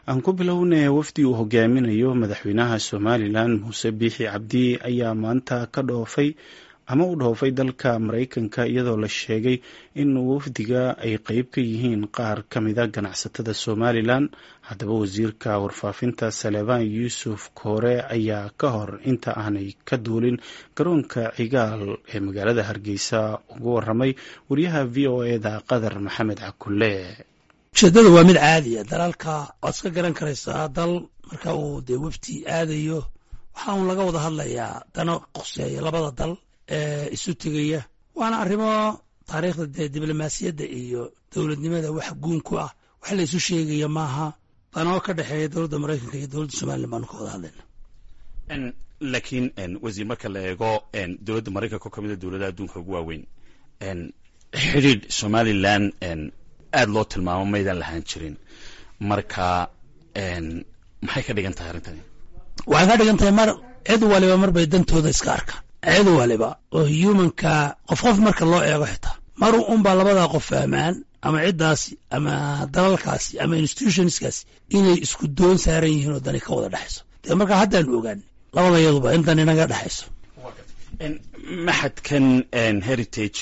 aan ku bilownay wafdi uu hogaaminayo madaxweynaha somalilan muuse biixi cabdi ayaa maanta ka dhoofay ama u dhoofay dalka maraykanka iyadoo la sheegay in wafdiga ay qeyb ka yihiin qaar ka mida ganacsatada somalilan haddaba wasiirka warfaafinta salebaan yuusuf koore ayaa ka hor inta aanay ka duulin garoonka cigaal ee magaalada hargeysa ugu waramay wariyaha v o eda qadar maxamed cakulle ujeeddada waa mid caadiya dalalka waad iska garan karaysaa dal marka uu dee wefti aadayo waxaa uun laga wada hadlayaa dana qoseeya labada dal ee isu tegaya waana arrimo taariikhda dee diblomaasiyadda iyo dowladnimada wax guun ku ah wax la isu sheegaya maaha danoo ka dhexeeya dowladda maraykanka iyo dowladda somalilan baanu ka wada hadlayna laakiin wasiir marka la eego dowladda maraykanka oo ka mida dowladaha adduunka ugu waaweyn xidhiidh somalilan aad loo tilmaamo maydaan lahaan jirin marka maxay ka dhigan tahay arrintani waxay ka dhigan tahay mar cid waliba mar bay dantooda iska arkaan cid waliba oo humanka qof qof marka loo eego xitaa mar unbaa labadaa qof fahmaan ama ciddaasi ama dalalkaasi ama institutionskaasi inay isku doon saaran yihiin oo dani ka wada dhexayso dee markaa haddaanu ogaanay labada yaduba in dan inaga dhexayso maxadkan heritage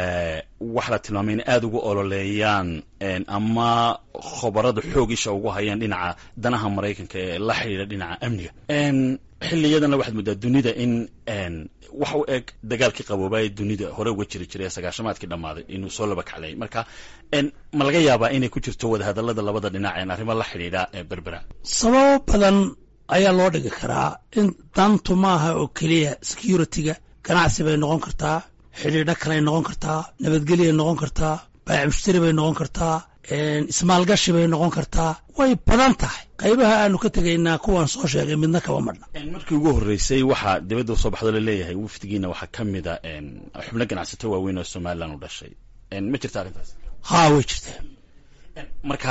waxa la tilmaamay in aada ugu ololeeyaan ama khobarada xoog isha ugu hayaan dhinaca danaha maraykanka ee la xidhiidha dhinaca amniga xiliyadanna waxaad moodaa dunida in wax u eg dagaalkii qaboobaa ee dunida hore uga jiri jiray ee sagaashamaadkii dhammaaday inuu soo laba kacday marka ma laga yaabaa inay ku jirto wadahadalada labada dhinac een arrimo la xidhiidha berbera sababo badan ayaa loo dhigi karaa in dantu maaha oo keliya security-ga ganacsi bay noqon kartaa xidhiidho kaley noqon kartaa nabadgelyay noqon kartaa baac mushtari bay noqon kartaa ismaalgashi bay noqon kartaa way badan tahay qaybaha aanu ka tegaynaa kuwaan soo sheegay midna kaba madhna markii ugu horreysay waxaa dibadda usoo baxdo laleeyahay wafdigiina waxaa ka mida xubno ganacsato waaweyn oo somalilan u dhashay ma jirta arrintaas haa way jirtaa marka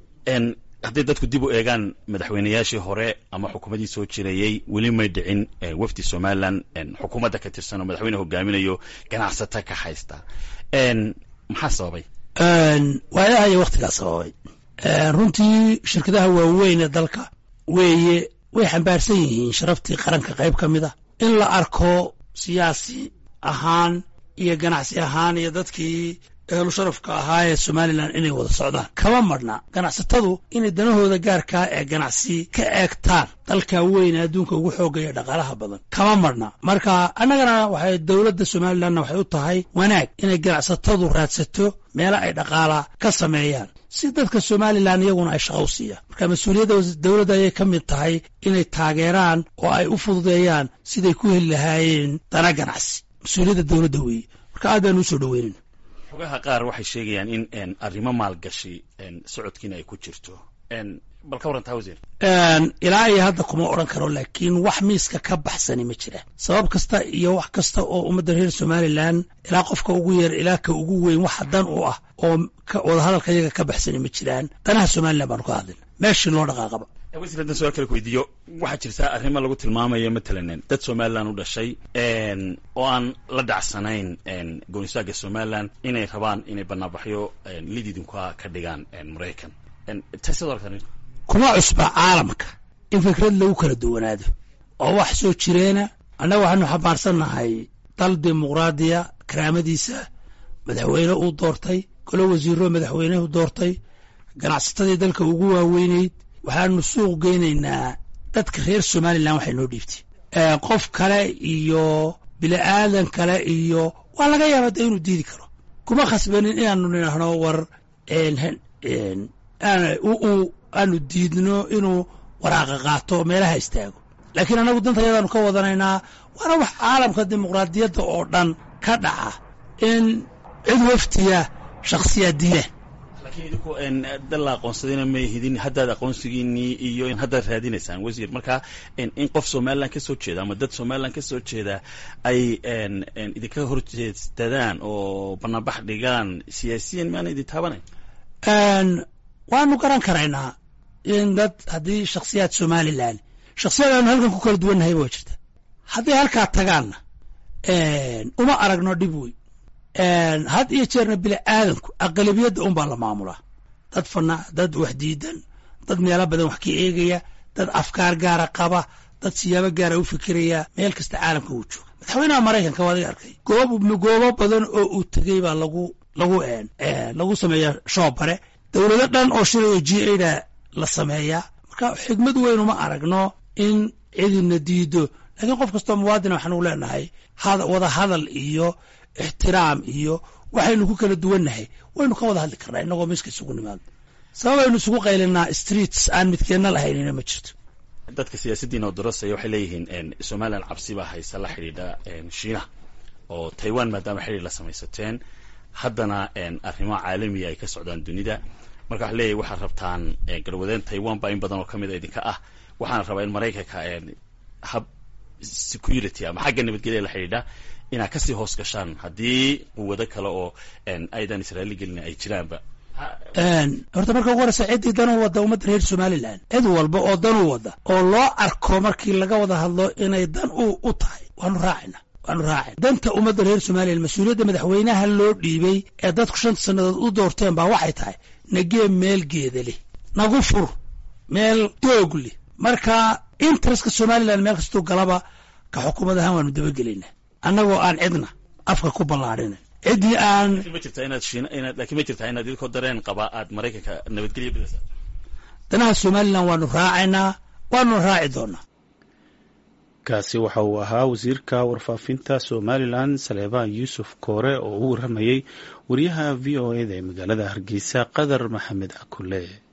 hadday dadku dib u eegaan madaxweynayaashii hore ama xukuumaddii soo jirayey weli may dhicin wafdi somalilan xukuumadda ka tirsan oo madaxweyne hogaaminayo ganacsato ka haysta maxaa sababay waayaha iyo wakhtigaa sababay runtii shirkadaha waaweyn ee dalka weeye way xambaarsan yihiin sharaftii qaranka qayb ka mid a in la arko siyaasi ahaan iyo ganacsi ahaan iyo dadkii ehlu sharafka ahaa ee somalilan inay wada socdaan kama madhna ganacsatadu inay danahooda gaarkaa ee ganacsi ka eegtaan dalka weyn ee adduunka ugu xoogaya dhaqaalaha badan kama madhna marka annagana waxay dowladda somalilanna waxay u tahay wanaag inay ganacsatadu raadsato meelo ay dhaqaala ka sameeyaan si dadka somalilan iyaguna ay shaqa u siiyaan marka mas-uuliyadda dowladda ayay ka mid tahay inay taageeraan oo ay u fududeeyaan siday ku heli lahaayeen dana ganacsi mas-uuliyadda dowladda weeye marka aad baanu usoo dhoweynayna xogaha qaar waxay sheegayaan in arrimo maalgashi socodkiina ay ku jirto bal ka warrantaa wasiir ilaa iyo hadda kuma odhan karo laakiin wax miiska ka baxsani ma jira sabab kasta iyo wax kasta oo ummadda reer somalilan ilaa qofka ugu yar ilaa ka ugu weyn waxa dan u ah oo wadahadalka iyaga ka baxsani ma jiraan danaha somalilan baanu ka hadlayna meeshii loo dhaqaaqaba wasiir haddaan su-aal kale ku weydiiyo waxaa jirta arrimo lagu tilmaamayo matalan dad somalilan u dhashay oo aan la dhacsanayn goonistaagga somalilan inay rabaan inay banaanbaxyo lididinka ka dhigaan maraykan tasid aragtan kuma cusba caalamka in fikrad lagu kala duwanaado oo wax soo jireena annaga waxaanu xambaarsannahay dal dimuqraadiya karaamadiisa madaxweyne uu doortay golo wasiiro madaxweynehu doortay ganacsatadii dalka ugu waaweynayd waxaanu suuq geynaynaa dadka reer somalilan waxay noo dhiibtay qof kale iyo bili'aadan kale iyo waa laga yaaba de inuu diidi karo kuma khasbanin inaanu nidhaahno war aanu diidno inuu waraaqa qaato meelaha istaago laakiin annagu dantayadaanu ka wadanaynaa waana wax caalamka dimuqraadiyadda oo dhan ka dhaca in cid waftiya shakhsiyaad diidaan lakiin idinku dal la aqoonsadayna may hidin haddaad aqoonsigiinii iyo haddaad raadinaysaan wasiir marka in qof somalilan ka soo jeeda ama dad somalilan ka soo jeeda ay idinka horjeestadaan oo banaanbax dhigaan siyaasiyan maana idin taabanayn waanu garan karaynaa in dad haddii shakhsiyaad somalilan shakhsiyad aanu halkan ku kala duwannahay waa jirta hadday halkaa tagaanna uma aragno dhib wey had iyo jeerna bini aadanku aqalabiyadda unbaa la maamulaa dad fana dad wax diidan dad meelo badan wax ka eegaya dad afkaar gaara qaba dad siyaabo gaara u fikiraya meel kasta caalamka uu jooga madaxweynaha maraykanka waa adiga arkay goob goobo badan oo uu tegey baa lagu lagu lagu sameeya shoobare dowlado dhan oo shilay g ada la sameeyaa marka xigmad weyn uma aragno in cidina diido laakiin qof kastoo muwaadina waxaanu leenahay wada hadal iyo ixtiraam iyo waxaynu ku kala duwannahay waynu ka wada hadli karnaa inagoo miska isugu nimaadno sababaynu isugu qaylinaa streets aan midkeenna lahaynina ma jirto dadka siyaasadiina oo darosaya waxay leeyihiin somalilan cabsi baa haysa la xidhiidha shiinaha oo taiwan maadaama xidhiir la samaysateen haddana arrimo caalamiya ay ka socdaan dunida marka waxa leeyahy waxaad rabtaan garwadeen taiwan baa in badan oo ka mid a idinka ah waxaana rabaa in maraykanka hab security ama xagga nabadgelya la xidhiidha inaad kasii hoos gashaan haddii quwado kale oo aydan israaili gelin ay jiraanba horta marka ugu horeysa ciddii danuu wadda ummadda reer somalilan cid walba oo danuu wadda oo loo arko markii laga wada hadlo inay dan u u tahay waanu raacayna waanu raacayna danta ummadda reer somalilan mas-uuliyadda madaxweynaha loo dhiibay ee dadku shanta sannadood u doorteen baa waxay tahay nagee meel geeda leh nagu fur meel doog leh marka interestka somalilan meel kastuu galaba ka xukuumad ahaan waanu dabagelaynaa annagoo aan cidna afka ku ballaarina ciddii aan ma jirtaa inaad shiin inaad laakiin ma jirtaa inaad idinko dareen qaba aad maraykanka nabadgelya bidaysa danaha somalilan waanu raacaynaa waanu raaci doonaa kaasi waxa uu ahaa wasiirka warfaafinta somalilan saleebaan yuusuf koore oo u waramayey wariyaha v o eda ee magaalada hargeysa qadar maxamed cakule